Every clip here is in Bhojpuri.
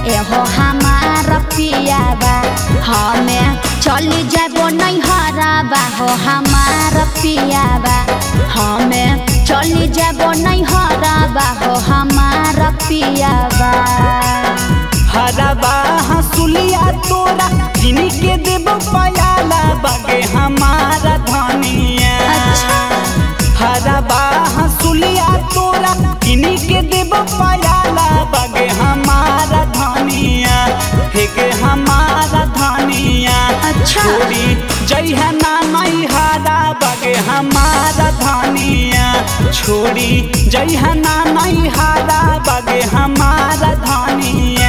एहो हमार पियाबा हमें चली जाबो नहीं हराबा हो हमार पियाबा हमें चली जाबो नहीं हराबा हो हमार पियाबा हरबा हंसुलिया तोरा किनी के देबो पयाला बगे हमारा धनिया अच्छा। हरबा हंसुलिया तोरा किनी के देबो पयाला बगे हमारा धनिया हे के हमारा धनिया अच्छा। छोड़ी जइहा ना नहीं हारा बगे हमारा धनिया छोड़ी जइहा ना नहीं हारा बगे हमारा धनिया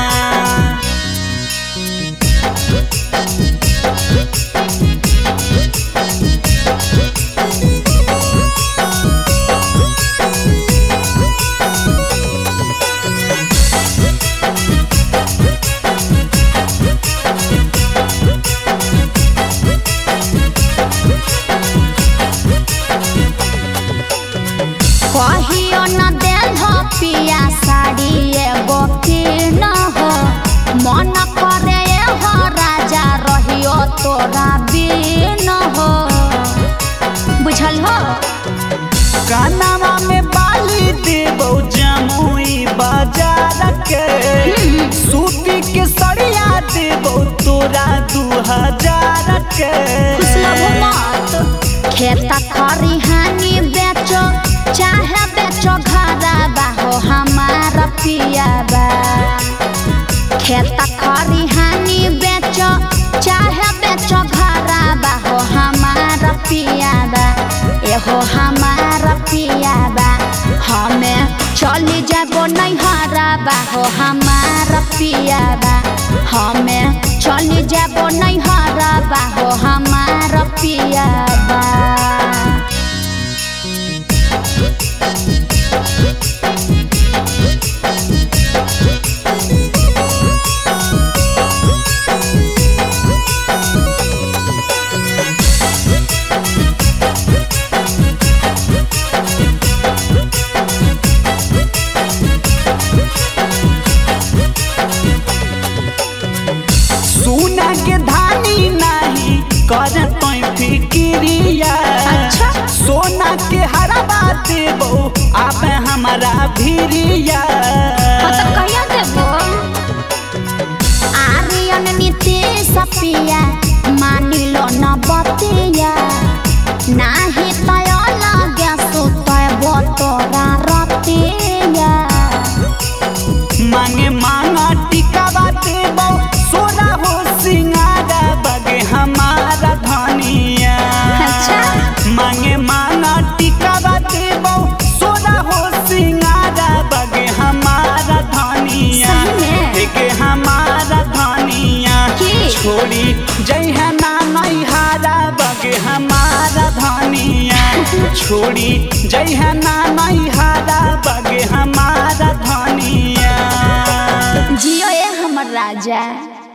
कहियो न देल हो पिया साड़ी एगो किन हो मन करे हो राजा रहियो तोरा बिन हो बुझल हो कानवा में बाली देबो जमुई बाजार के सूती के सड़िया देबो तोरा दू हजार के खुशलभ मत खेत खरिहानी बेचो चाहे बेचो घरबा हो हमार पियाबा खेत खरिहानी बेचो चाहे बेचो घरबा हो हमार पियाबा एहो हमार पियाबा हमें चली जाबो नहीं हराबा हो हमार पियाबा हमें चली जाबो नहीं हराबा हो हमार पियाबा सोना के धानी नहीं कर तोय फिक्रिया अच्छा। सोना के हरबा देबो आबे हमारा भिरिया हाँ तो कहिया देबो आर्यन नीतीश पिया मानी लो न बतिया नाही तय लगे सुतय तोरा रतिया मांगे मांगा टिकावा देबो सोना हो सिंगारा बगे हमारा धनिया अच्छा। मांगे मांगा टिकावा देबो सोना हो सिंगारा बगे हमारा धनिया सही में? एके हमारा धनिया की? छोड़ी जय है ना नहीं हारा बगे हमारा धनिया छोड़ी जय है ना नहीं हारा बगे हमारा धनिया जियो ए हमर राजा